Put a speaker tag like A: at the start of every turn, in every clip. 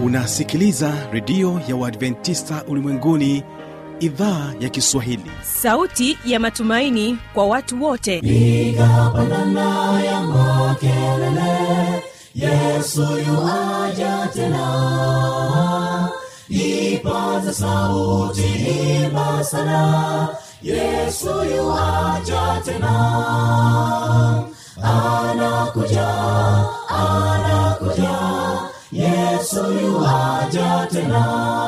A: unasikiliza redio ya uadventista ulimwenguni idhaa ya kiswahili
B: sauti ya matumaini kwa watu wote
C: piga pandana ya makelele yesu yuaja tena ipaza sauti imba sana yesu yuaja tena anakuja anakuja yesu yuaja tena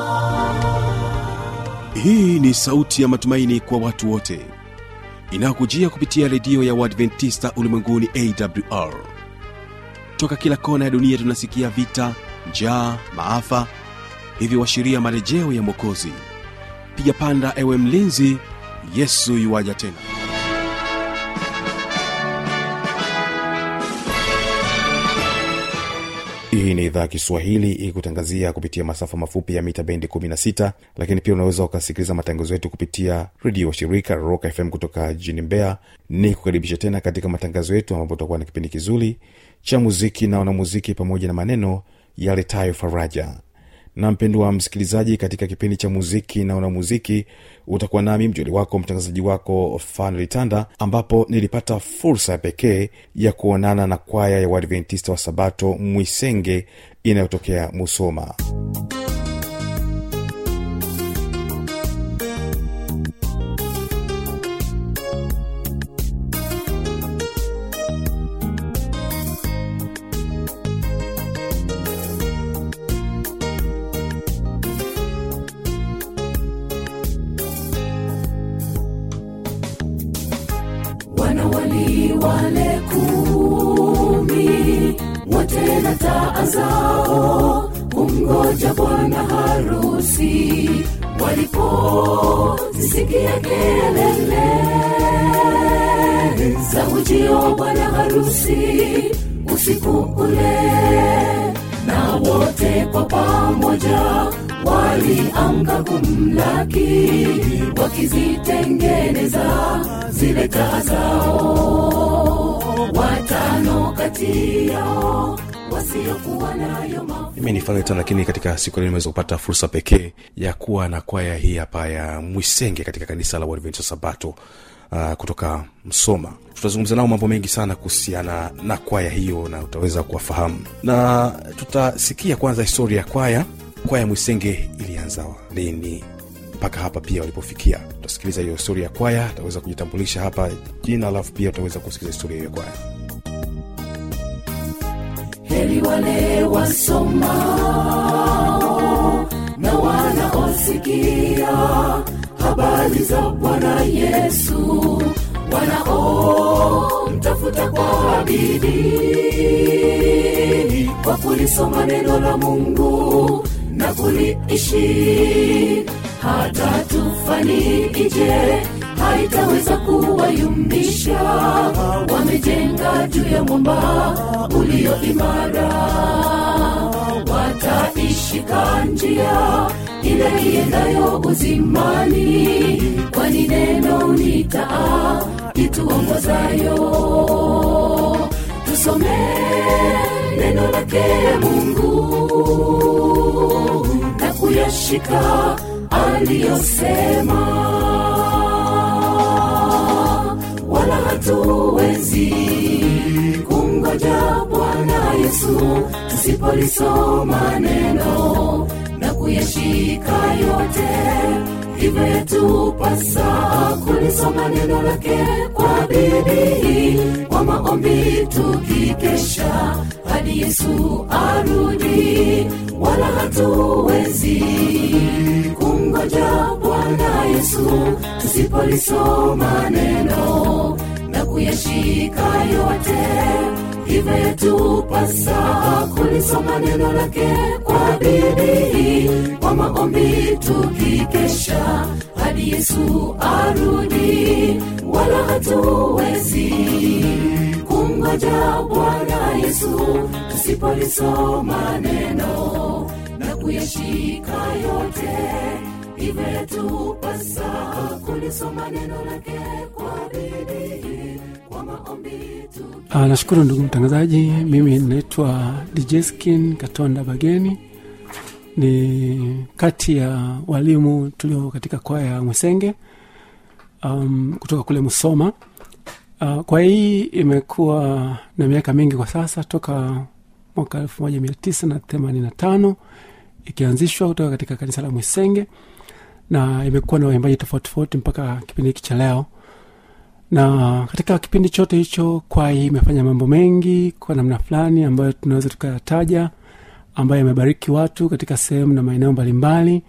A: hii ni sauti ya matumaini kwa watu wote inayokujia kupitia redio ya uadventista ulimwenguni awr toka kila kona ya dunia tunasikia vita njaa maafa hivyo washiria marejeo ya mwokozi piga panda ewe mlinzi yesu yuwaja tena hii ni idhaa ya kiswahili ikutangazia kupitia masafa mafupi ya mita bendi 16 lakini pia unaweza ukasikiliza matangazo yetu kupitia redio wa shirika rock fm kutoka jijini mbeya ni kukaribisha tena katika matangazo yetu ambapo utakuwa na kipindi kizuri cha muziki na wanamuziki pamoja na maneno yaletayo faraja na mpendwa msikilizaji katika kipindi cha muziki na wanamuziki utakuwa nami mjoli wako mtangazaji wako fanlitanda ambapo nilipata fursa ya pekee ya kuonana na kwaya ya uadventista wa sabato mwisenge inayotokea musoma
C: wanawali wale kumi wote na taa zao kumgoja bwana harusi walipozisikia kelele za ujio wa bwana harusi usiku ule na wote kwa pamoja waliamka kumlaki wakizitengeneza zile taa zao watano kati yao wasiokuwa nayo mafuta
A: mimi ni fanlita lakini katika siku leo nimeweza kupata fursa pekee ya kuwa na kwaya hii hapa ya mwisenge katika kanisa la uadventista sabato uh, kutoka msoma tutazungumza nao mambo mengi sana kuhusiana na kwaya hiyo na utaweza kuwafahamu na tutasikia kwanza historia ya kwaya kwaya mwisenge ilianza lini mpaka hapa pia walipofikia tutasikiliza hiyo historia ya kwaya utaweza kujitambulisha hapa jina alafu pia utaweza kusikiliza historia hiyo ya kwaya
C: heri wale wasomao na wanaosikia habari za bwana yesu wanaomtafuta kwa bidii kwa kulisoma neno la mungu na kuliishi hata tufani ije haitaweza kuwayumbisha wamejenga juu ya mwamba ulio imara wataishika njia ile iendayo uzimani kwani neno ni taa ituongozayo tusome neno lake mungu na kuyashika aliyosema wala hatuwezi kumgoja bwana yesu tusipolisoma neno na kuyashika yote hivyo yatupasa kulisoma neno lake kwa bidii kwa maombi tukikesha hadi yesu arudi wala hatuwezi kumgoja bwana yesu tusipolisoma neno na kuyashika yote hivyo yatupasa kulisoma neno lake kwa bidii kwa maombi tukikesha hadi yesu arudi wala hatuwezi kumgoja bwana yesu tusipolisoma neno na kuyashika yote hivyo yatupasa kulisoma neno lake kwa bidii kwa maombi tukikesha
D: Ah, nashukuru ndugu mtangazaji mimi naitwa djeskin katonda bageni ni kati ya walimu tulio katika kwaya ya Mwisenge um, kutoka kule Musoma. Uh, kwaya hii imekuwa na miaka mingi kwa sasa, toka mwaka elfu moja mia tisa na themanini na tano ikianzishwa kutoka katika kanisa la Mwisenge na imekuwa na waimbaji tofauti tofauti mpaka kipindi hiki cha leo na katika kipindi chote hicho kwaya hii imefanya mambo mengi kwa namna fulani ambayo tunaweza tukayataja ambayo yamebariki watu katika sehemu na maeneo mbalimbali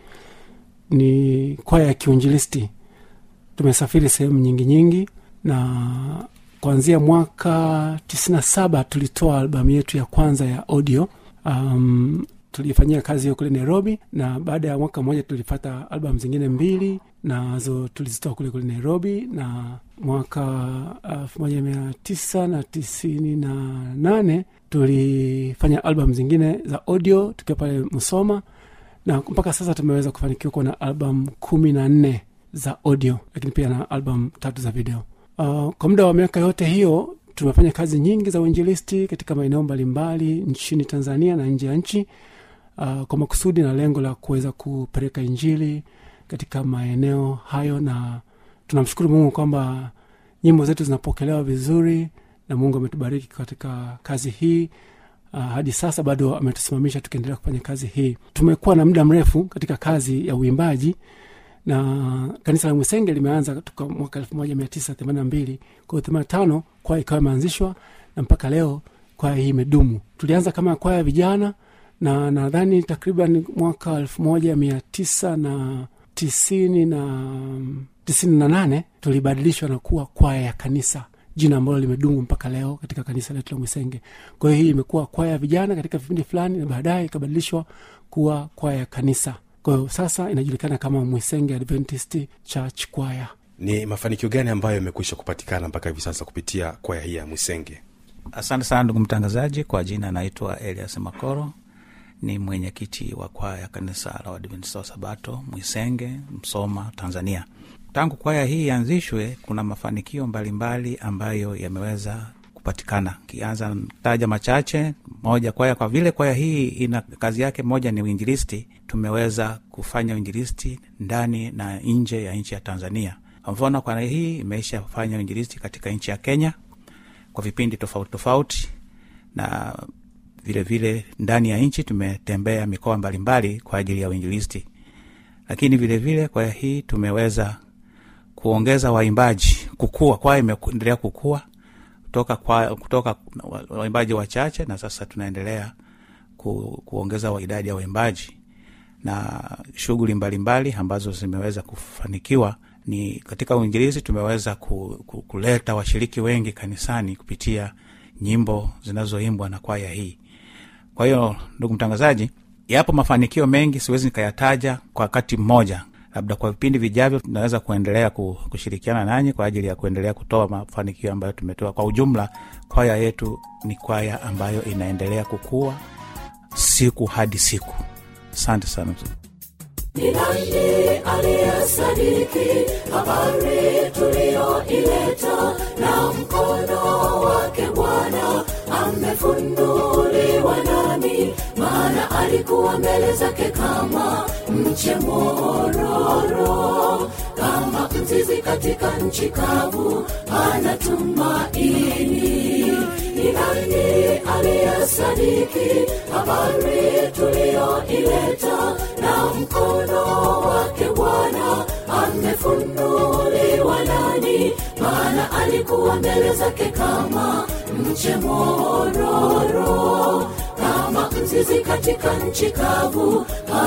D: ni kwaya ya kiunjilisti tumesafiri sehemu nyingi nyingi na kuanzia mwaka tisini na saba tulitoa albamu yetu ya kwanza ya audio um, tulifanyia kazi hiyo kule nairobi na baada ya mwaka mmoja tulipata albamu zingine mbili nazo tulizitoa kule kule nairobi na mwaka elfu moja mia tisa na tisini na nane tulifanya albamu zingine za audio tukiwa pale msoma na mpaka sasa tumeweza kufanikiwa kuwa na albamu kumi na nne za audio lakini pia na albamu tatu za video uh, kwa muda wa miaka yote hiyo tumefanya kazi nyingi za uinjilisti katika maeneo mbalimbali nchini tanzania na nje ya nchi uh, kwa makusudi na lengo la kuweza kupeleka injili katika maeneo hayo na tunamshukuru mungu kwamba nyimbo zetu zinapokelewa vizuri na mungu ametubariki katika kazi hii uh, hadi sasa bado ametusimamisha tukiendelea kufanya kazi hii tumekuwa na muda mrefu katika kazi ya uimbaji na kanisa la mwisenge limeanza toka mwaka elfu moja mia tisa themanini na mbili kwao themani tano kwaya ikawa imeanzishwa na mpaka leo kwaya hii imedumu tulianza kama kwaya ya vijana na nadhani takriban mwaka elfu moja mia tisa na tisini na tisini na nane tulibadilishwa na kuwa kwaya ya kanisa jina ambalo limedumu mpaka leo katika kanisa letu la mwisenge kwa hiyo hii imekuwa kwaya ya vijana katika vipindi fulani na baadaye ikabadilishwa kuwa kwaya ya kanisa kwa hiyo sasa inajulikana kama mwisenge adventist church kwaya
A: ni mafanikio gani ambayo yamekwisha kupatikana mpaka hivi sasa kupitia kwaya hii ya mwisenge
E: asante sana ndugu mtangazaji kwa jina anaitwa elias makoro ni mwenyekiti wa kwaya ya kanisa la wadventista wa sabato mwisenge msoma tanzania tangu kwaya hii ianzishwe kuna mafanikio mbalimbali ambayo yameweza kupatikana kianza taja machache moja kwaya kwa vile kwaya hii ina kazi yake moja ni uinjilisti tumeweza kufanya uinjilisti ndani na nje ya nchi ya tanzania kwa mfano kwaya hii imeisha fanya uinjilisti katika nchi ya kenya kwa vipindi tofauti tofauti na vile vile ndani ya nchi tumetembea mikoa mbalimbali kwa ajili ya uinjilisti lakini vile vile kwaya hii tumeweza kuongeza waimbaji kukua kwaya imeendelea kukua kutoka, kwa, kutoka waimbaji wachache na sasa tunaendelea ku, kuongeza wa idadi ya waimbaji na shughuli mbalimbali ambazo zimeweza kufanikiwa ni katika uinjilizi tumeweza ku, ku, kuleta washiriki wengi kanisani kupitia nyimbo zinazoimbwa na kwaya hii kwa hiyo ndugu mtangazaji yapo mafanikio mengi siwezi nikayataja kwa wakati mmoja labda kwa vipindi vijavyo tunaweza kuendelea kushirikiana nanyi kwa ajili ya kuendelea kutoa mafanikio ambayo tumetoa kwa ujumla kwaya yetu ni kwaya ambayo inaendelea kukua siku hadi siku asante sana
C: ni nani aliyesadiki habari tuliyoileta na mkono wake bwana amefunuliwa nami maana alikuwa mbele zake kama mche mororo kama mzizi katika nchi kavu anatumaini ni nani aliyesadiki habari tuliyoileta na mkono wake bwana amefunuliwa nani maana alikuwa mbele zake kama mche mororo kama mzizi katika nchi kavu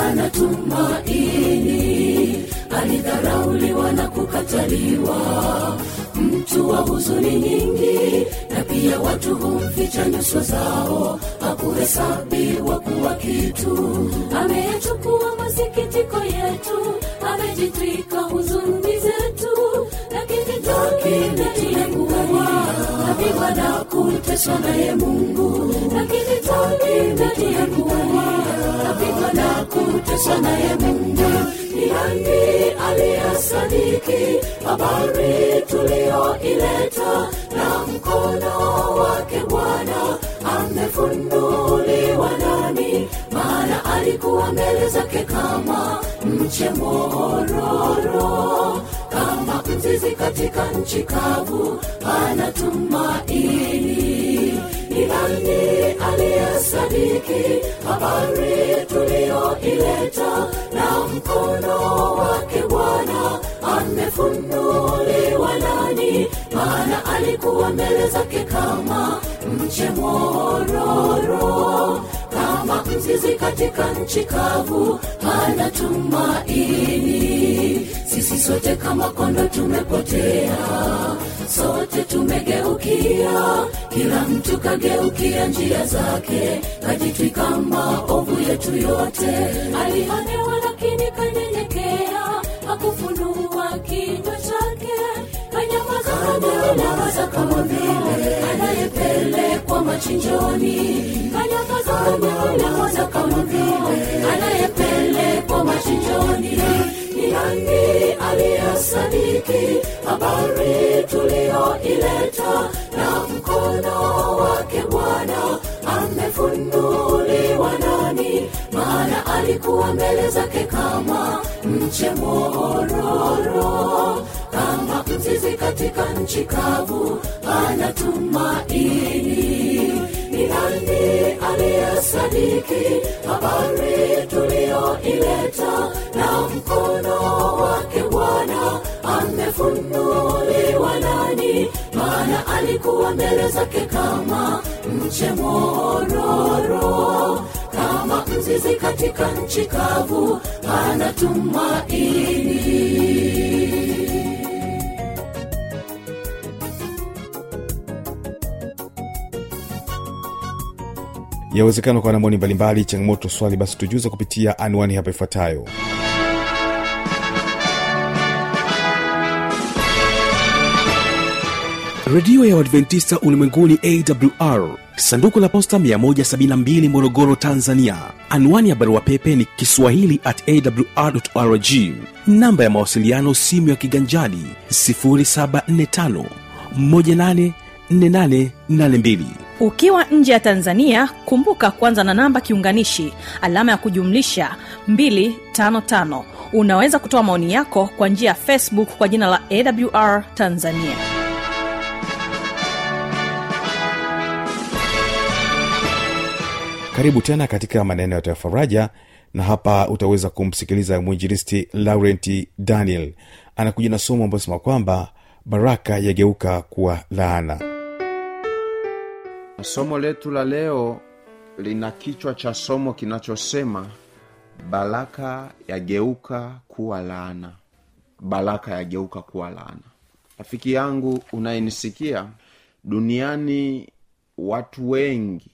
C: anatumaini alidharauliwa na kukataliwa mtu wa huzuni nyingi na pia watu humficha nyuso zao hakuhesabiwa kuwa kitu ameyachukua masikitiko yetu amejitwika huzuni zetu lakini takinetiekuwa napigwa na kuteswa naye mungu lakini takinetiekuwa napigwa na kuteswa naye mungu ni nani aliyesadiki habari tuliyoileta na mkono wake bwana amefunuliwa nani maana alikuwa alikuwa mbele zake kama mche mororo kama mzizi katika nchi kavu anatumaini ni nani aliyesadiki habari tuliyoileta na mkono wake bwana amefunuliwa nani maana alikuwa mbele zake kama mche mororo kama mzizi katika nchi kavu anatumaini sisi sote kama kondo tumepotea sote tumegeukia kila mtu kageukia njia zake kajitwika maovu yetu yote alionewa lakini kanyenyekea hakufunua kinywa chake kanyamaza kama vile anayepelekwa machinjoni kanyamaza kama vile anayepelekwa machinjoni ni nani aliyesadiki habari tuliyoileta na mkono wake bwana amefunuliwa nani maana alikuwa mbele zake kama mche mororo kama mzizi katika nchi kavu anatumaini ni nani aliyesadiki habari tuliyoileta na mkono wake bwana amefunuliwa nani maana alikuwa mbele zake kama mche mororo kama mzizi katika nchi kavu anatumaini
A: yawezekana kwa na maoni mbalimbali changamoto swali basi tujuze kupitia anwani hapa ifuatayo
F: redio ya uadventista ulimwenguni awr sanduku la posta 172 morogoro tanzania anwani ya barua pepe ni kiswahili at awrrg namba ya mawasiliano simu ya kiganjadi 745 184882
B: ukiwa nje ya tanzania kumbuka kwanza na namba kiunganishi alama ya kujumlisha 255 unaweza kutoa maoni yako kwa njia ya facebook kwa jina la awr tanzania
A: karibu tena katika maneno ya faraja na hapa utaweza kumsikiliza mwinjilisti laurenti daniel anakuja na somo ambayo sema kwamba baraka yageuka kuwa laana
G: somo letu la leo lina kichwa cha somo kinachosema baraka yageuka kuwa laana baraka yageuka kuwa laana rafiki yangu unayenisikia duniani watu wengi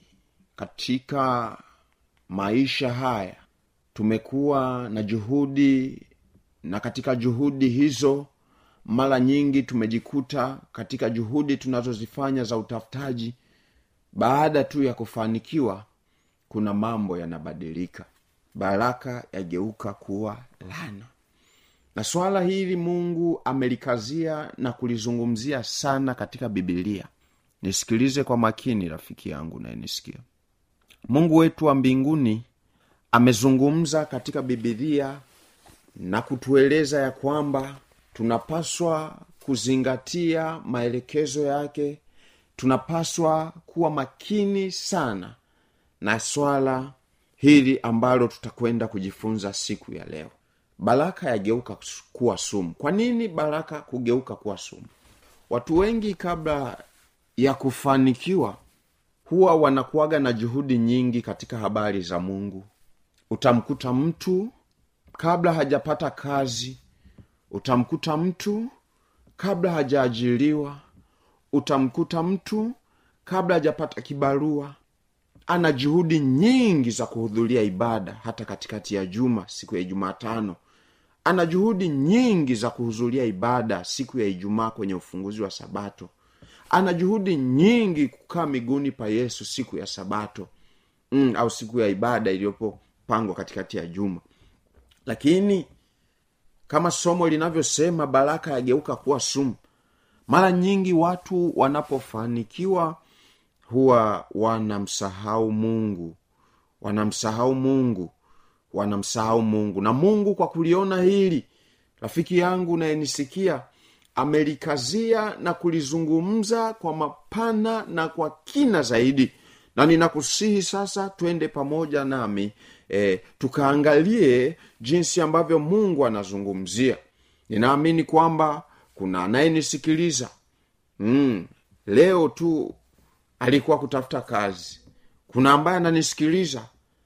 G: katika maisha haya tumekuwa na juhudi na katika juhudi hizo mara nyingi tumejikuta katika juhudi tunazozifanya za utafutaji baada tu ya kufanikiwa kuna mambo yanabadilika baraka yageuka kuwa lana na swala hili mungu amelikazia na kulizungumzia sana katika bibilia nisikilize kwa makini rafiki yangu nayenisikia mungu wetu wa mbinguni amezungumza katika bibilia na kutueleza ya kwamba tunapaswa kuzingatia maelekezo yake tunapaswa kuwa makini sana na swala hili ambalo tutakwenda kujifunza siku ya leo baraka yageuka kuwa sumu kwa nini baraka kugeuka kuwa sumu watu wengi kabla ya kufanikiwa huwa wanakuwaga na juhudi nyingi katika habari za mungu utamkuta mtu kabla hajapata kazi utamkuta mtu kabla hajaajiriwa utamkuta mtu kabla hajapata kibarua ana juhudi nyingi za kuhudhuria ibada hata katikati ya juma siku ya jumatano ana juhudi nyingi za kuhudhuria ibada siku ya ijumaa kwenye ufunguzi wa sabato ana juhudi nyingi kukaa miguuni pa yesu siku ya sabato mm, au siku ya ibada iliyopopangwa katikati ya juma lakini kama somo linavyosema baraka yageuka kuwa sumu mara nyingi watu wanapofanikiwa huwa wanamsahau mungu wanamsahau mungu wanamsahau mungu na mungu kwa kuliona hili rafiki yangu nayenisikia amelikazia na kulizungumza kwa mapana na kwa kina zaidi na ninakusihi sasa twende pamoja nami e, tukaangalie jinsi ambavyo mungu anazungumzia ninaamini kwamba kuna anayenisikiliza mm, leo tu alikuwa kutafuta kazi kuna ambaye ananisikiliza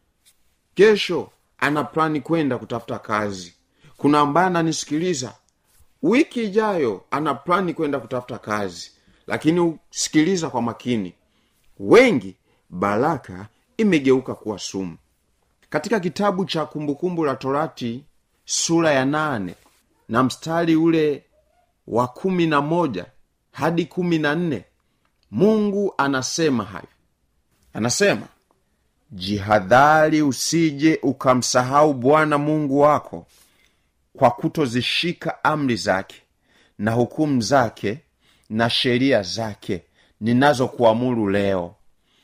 G: kesho ana plani kwenda kutafuta kazi kuna ambaye ananisikiliza wiki ijayo ana plani kwenda kutafuta kazi lakini sikiliza kwa makini wengi baraka imegeuka kuwa sumu katika kitabu cha kumbukumbu la torati sura ya nane na mstari ule wa kumi na moja hadi kumi na nne mungu anasema hayo anasema jihadhari usije ukamsahau bwana mungu wako kwa kutozishika amri zake na hukumu zake na sheria zake ninazokuamuru leo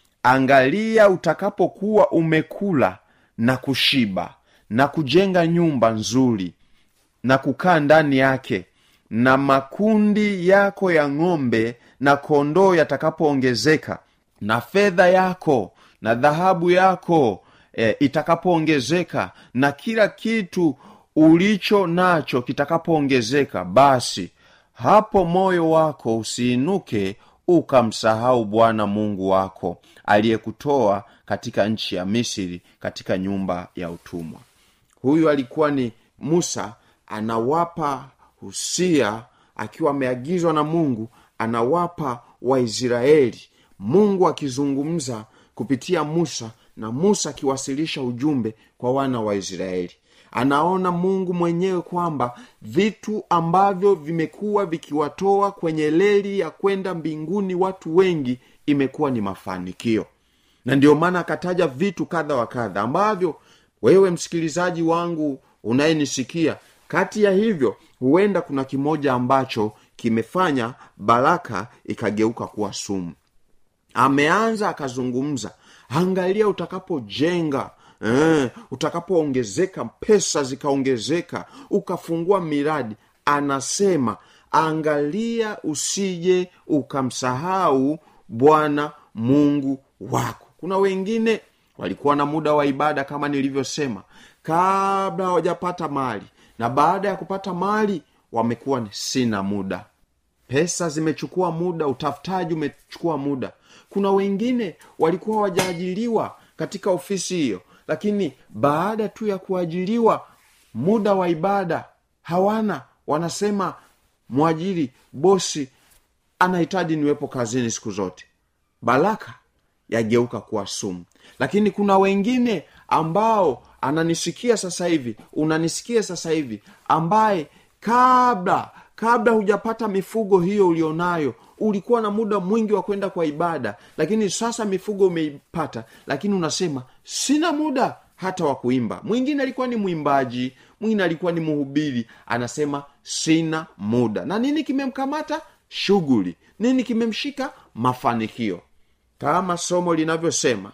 G: angalia utakapokuwa umekula na kushiba na kujenga nyumba nzuri na kukaa ndani yake na makundi yako ya ng'ombe na kondoo yatakapoongezeka na fedha yako na dhahabu yako e, itakapoongezeka na kila kitu ulicho nacho kitakapoongezeka basi hapo moyo wako usiinuke ukamsahau bwana mungu wako aliyekutoa katika nchi ya misri katika nyumba ya utumwa huyu alikuwa ni musa anawapa husia akiwa ameagizwa na mungu anawapa waisraeli mungu akizungumza kupitia musa na musa akiwasilisha ujumbe kwa wana wa israeli anaona mungu mwenyewe kwamba vitu ambavyo vimekuwa vikiwatoa kwenye leli ya kwenda mbinguni watu wengi imekuwa ni mafanikio na ndio maana akataja vitu kadha wa kadha ambavyo wewe msikilizaji wangu unayenisikia kati ya hivyo huenda kuna kimoja ambacho kimefanya baraka ikageuka kuwa sumu ameanza akazungumza angalia utakapojenga eh, utakapoongezeka pesa zikaongezeka ukafungua miradi anasema angalia usije ukamsahau bwana mungu wako kuna wengine walikuwa na muda wa ibada kama nilivyosema kabla hawajapata mali na baada ya kupata mali wamekuwa ni sina muda pesa zimechukua muda utafutaji umechukua muda kuna wengine walikuwa hawajaajiriwa katika ofisi hiyo lakini baada tu ya kuajiriwa muda wa ibada hawana wanasema mwajiri bosi anahitaji niwepo kazini siku zote baraka yageuka kuwa sumu lakini kuna wengine ambao ananisikia sasa hivi unanisikia sasa hivi ambaye kabla kabla hujapata mifugo hiyo ulionayo ulikuwa na muda mwingi wa kwenda kwa ibada lakini sasa mifugo umeipata lakini unasema sina muda hata wa kuimba mwingine alikuwa ni mwimbaji mwingine alikuwa ni mhubiri anasema sina muda na nini kimemkamata shughuli nini kimemshika mafanikio kama somo linavyosema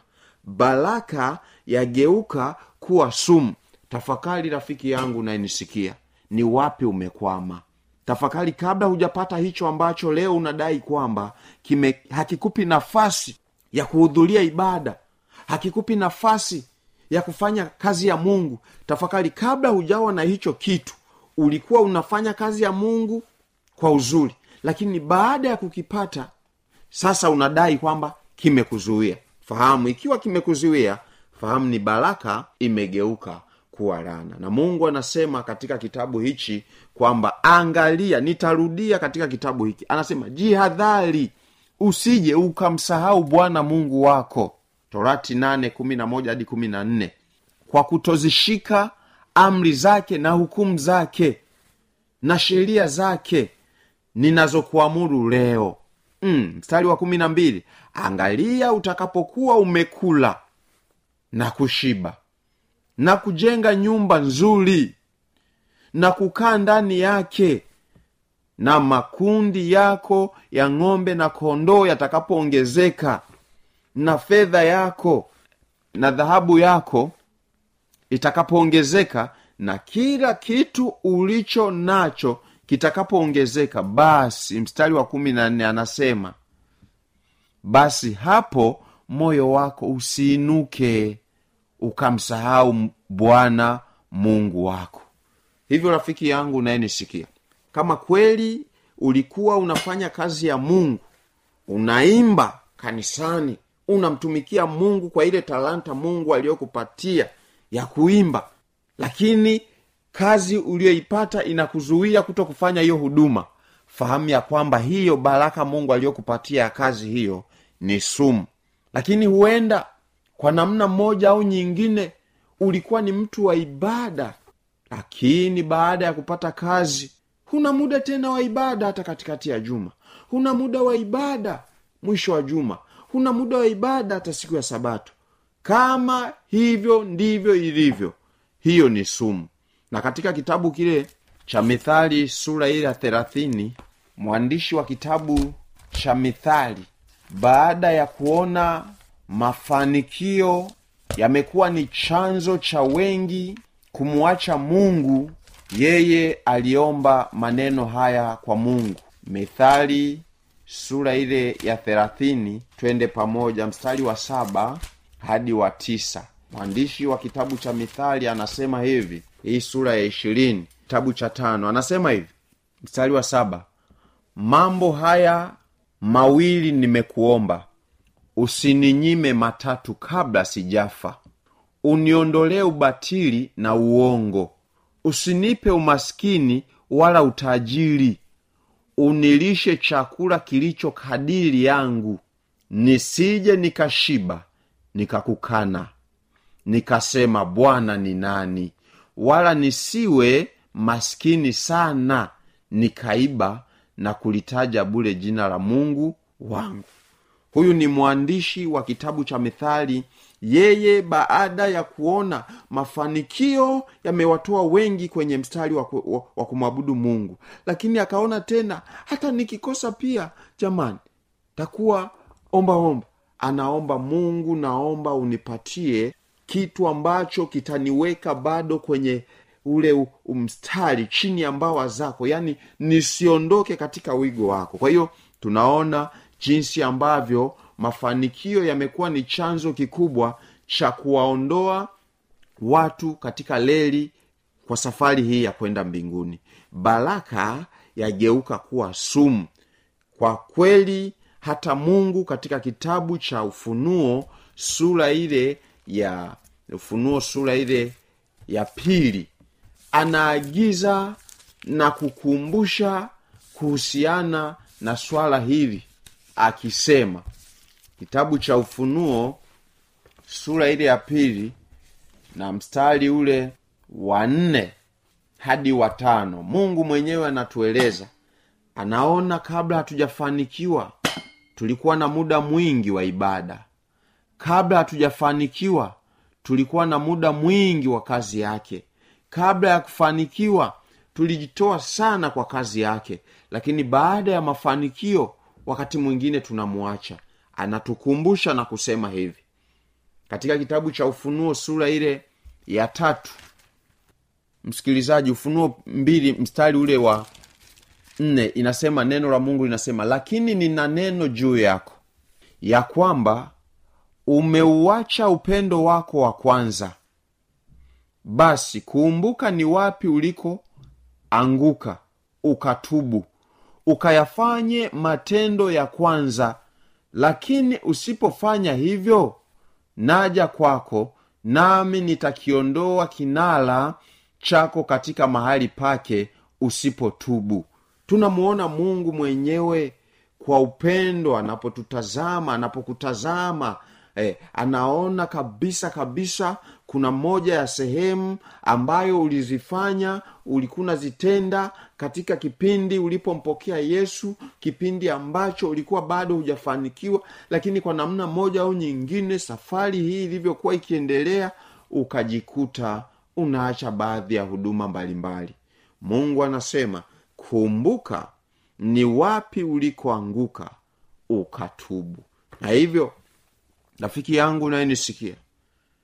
G: baraka yageuka kuwa sumu tafakari rafiki yangu nayenisikia ni wapi umekwama tafakari kabla hujapata hicho ambacho leo unadai kwamba kime hakikupi nafasi ya kuhudhuria ibada hakikupi nafasi ya kufanya kazi ya mungu tafakari kabla hujawa na hicho kitu ulikuwa unafanya kazi ya mungu kwa uzuri lakini baada ya kukipata sasa unadai kwamba kimekuzuia fahamu ikiwa kimekuzuia fahamu ni baraka imegeuka kuwa lana na mungu anasema katika kitabu hichi kwamba angalia nitarudia katika kitabu hiki anasema jihadhari usije ukamsahau bwana mungu wako torati nane kumi na moja hadi kumi na nne kwa kutozishika amri zake na hukumu zake na sheria zake ninazokuamuru leo mm, mstari wa kumi na mbili angalia utakapokuwa umekula na kushiba na kujenga nyumba nzuri na kukaa ndani yake na makundi yako ya ng'ombe na kondoo yatakapoongezeka na fedha yako na dhahabu yako itakapoongezeka na kila kitu ulicho nacho kitakapoongezeka basi mstari wa kumi na nne anasema basi hapo moyo wako usiinuke ukamsahau bwana mungu wako hivyo rafiki yangu unayenisikia kama kweli ulikuwa unafanya kazi ya mungu unaimba kanisani unamtumikia mungu kwa ile talanta mungu aliyokupatia ya kuimba lakini kazi uliyoipata inakuzuia kuto kufanya hiyo huduma fahamu ya kwamba hiyo baraka mungu aliyokupatia ya kazi hiyo ni sumu lakini huenda kwa namna moja au nyingine ulikuwa ni mtu wa ibada lakini baada ya kupata kazi huna muda tena wa ibada hata katikati ya juma huna muda wa ibada mwisho wa juma huna muda wa ibada hata siku ya sabato kama hivyo ndivyo ilivyo hiyo ni sumu na katika kitabu kile cha mithali sura ile ya thelathini mwandishi wa kitabu cha mithali baada ya kuona mafanikio yamekuwa ni chanzo cha wengi kumwacha mungu yeye aliomba maneno haya kwa mungu mithali sura ile ya thelathini twende pamoja mstari wa saba hadi wa tisa mwandishi wa kitabu cha mithali anasema hivi hii sura ya ishirini kitabu cha tano anasema hivi mstari wa saba mambo haya mawili nimekuomba usininyime matatu kabla sijafa uniondolee ubatili na uongo usinipe umaskini wala utajiri unilishe chakula kilicho kadiri yangu nisije nikashiba nikakukana nikasema bwana ni nani wala nisiwe maskini sana nikaiba na kulitaja bule jina la mungu wangu huyu ni mwandishi wa kitabu cha mithali yeye baada ya kuona mafanikio yamewatoa wengi kwenye mstari wa, ku, wa, wa kumwabudu mungu lakini akaona tena hata nikikosa pia jamani takuwa omba omba anaomba mungu naomba unipatie kitu ambacho kitaniweka bado kwenye ule mstari chini ya mbawa zako yaani nisiondoke katika wigo wako kwa hiyo tunaona jinsi ambavyo mafanikio yamekuwa ni chanzo kikubwa cha kuwaondoa watu katika leli kwa safari hii ya kwenda mbinguni baraka yageuka kuwa sumu kwa kweli hata mungu katika kitabu cha ufunuo sura ile ya ufunuo sura ile ya pili anaagiza na kukumbusha kuhusiana na swala hili akisema kitabu cha ufunuo sura ile ya pili na mstari ule wa nne hadi wa tano mungu mwenyewe anatueleza anaona kabla hatujafanikiwa tulikuwa na muda mwingi wa ibada kabla hatujafanikiwa tulikuwa na muda mwingi wa kazi yake kabla ya kufanikiwa tulijitoa sana kwa kazi yake lakini baada ya mafanikio wakati mwingine tunamwacha anatukumbusha na kusema hivi katika kitabu cha ufunuo sura ile ya tatu msikilizaji ufunuo mbili mstari ule wa nne inasema neno la mungu linasema lakini nina neno juu yako ya kwamba umeuacha upendo wako wa kwanza basi kumbuka ni wapi uliko anguka ukatubu ukayafanye matendo ya kwanza lakini usipofanya hivyo naja kwako nami nitakiondoa kinala chako katika mahali pake usipotubu tunamuona mungu mwenyewe kwa upendo anapotutazama anapokutazama eh, anaona kabisa kabisa kuna moja ya sehemu ambayo ulizifanya ulikuwa unazitenda katika kipindi ulipompokea yesu kipindi ambacho ulikuwa bado hujafanikiwa lakini kwa namna moja au nyingine safari hii ilivyokuwa ikiendelea ukajikuta unaacha baadhi ya huduma mbalimbali mungu anasema kumbuka ni wapi ulikoanguka ukatubu na hivyo rafiki yangu nayenisikia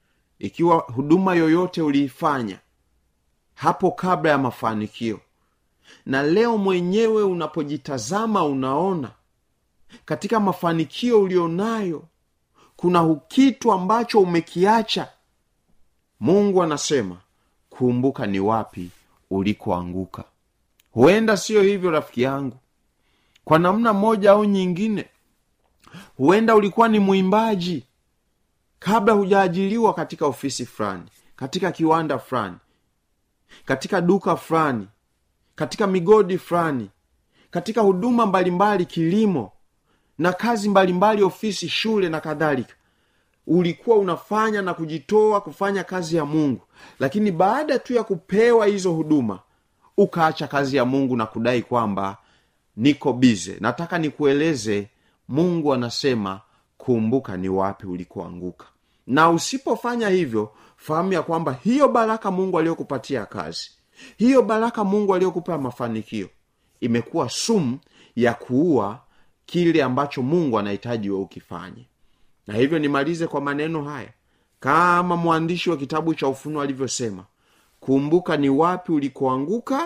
G: ikiwa huduma yoyote uliifanya hapo kabla ya mafanikio na leo mwenyewe unapojitazama unaona katika mafanikio ulionayo kuna kitu ambacho umekiacha mungu anasema kumbuka ni wapi ulikoanguka huenda siyo hivyo rafiki yangu kwa namna moja au nyingine huenda ulikuwa ni mwimbaji kabla hujaajiliwa katika ofisi fulani katika kiwanda fulani katika duka fulani katika migodi fulani katika huduma mbalimbali kilimo na kazi mbalimbali ofisi shule na kadhalika ulikuwa unafanya na kujitoa kufanya kazi ya mungu lakini baada tu ya kupewa hizo huduma ukaacha kazi ya mungu na kudai kwamba niko bize nataka nikueleze mungu anasema kumbuka ni wapi ulikoanguka na usipofanya hivyo fahamu ya kwamba hiyo baraka mungu aliyokupatia kazi hiyo baraka mungu aliyokupa mafanikio imekuwa sumu ya kuua kile ambacho mungu anahitaji we ukifanye na hivyo nimalize kwa maneno haya kama mwandishi wa kitabu cha ufunuo alivyosema kumbuka ni wapi ulikoanguka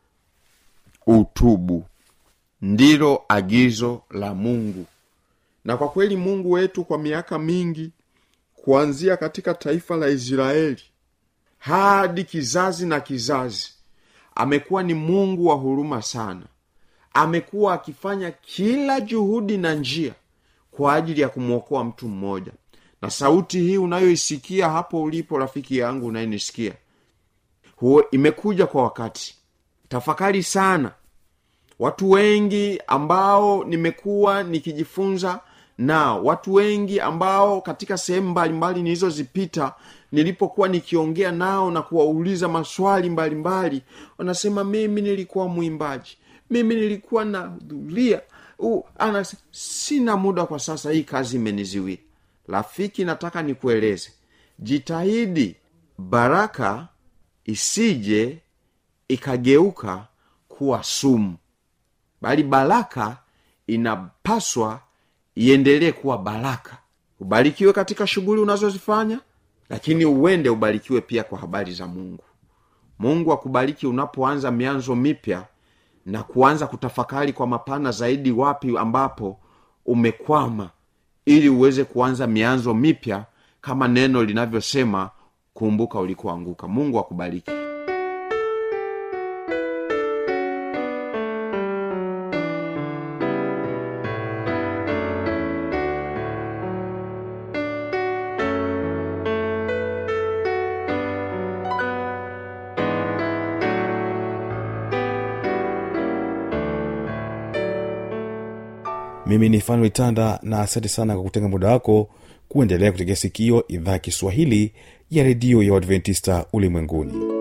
G: utubu ndilo agizo la mungu na kwa kweli mungu wetu kwa miaka mingi kuanzia katika taifa la israeli hadi kizazi na kizazi amekuwa ni mungu wa huruma sana amekuwa akifanya kila juhudi na njia kwa ajili ya kumwokoa mtu mmoja na sauti hii unayoisikia hapo ulipo rafiki yangu unayenisikia huo imekuja kwa wakati tafakari sana watu wengi ambao nimekuwa nikijifunza nao watu wengi ambao katika sehemu mbalimbali nilizozipita nilipokuwa nikiongea nao na kuwauliza maswali mbalimbali wanasema mimi nilikuwa mwimbaji mimi nilikuwa nahudhuria anas sina muda kwa sasa hii kazi imeniziwia rafiki nataka nikueleze jitahidi baraka isije ikageuka kuwa sumu bali baraka inapaswa iendelee kuwa baraka ubarikiwe katika shughuli unazozifanya lakini uende ubarikiwe pia kwa habari za mungu mungu akubariki unapoanza mianzo mipya na kuanza kutafakari kwa mapana zaidi wapi ambapo umekwama ili uweze kuanza mianzo mipya kama neno linavyosema kumbuka ulikoanguka mungu akubariki
A: mimi ni fanuel tanda na asante sana kwa kutenga muda wako kuendelea kutegea sikio idhaa ya kiswahili ya redio ya uadventista ulimwenguni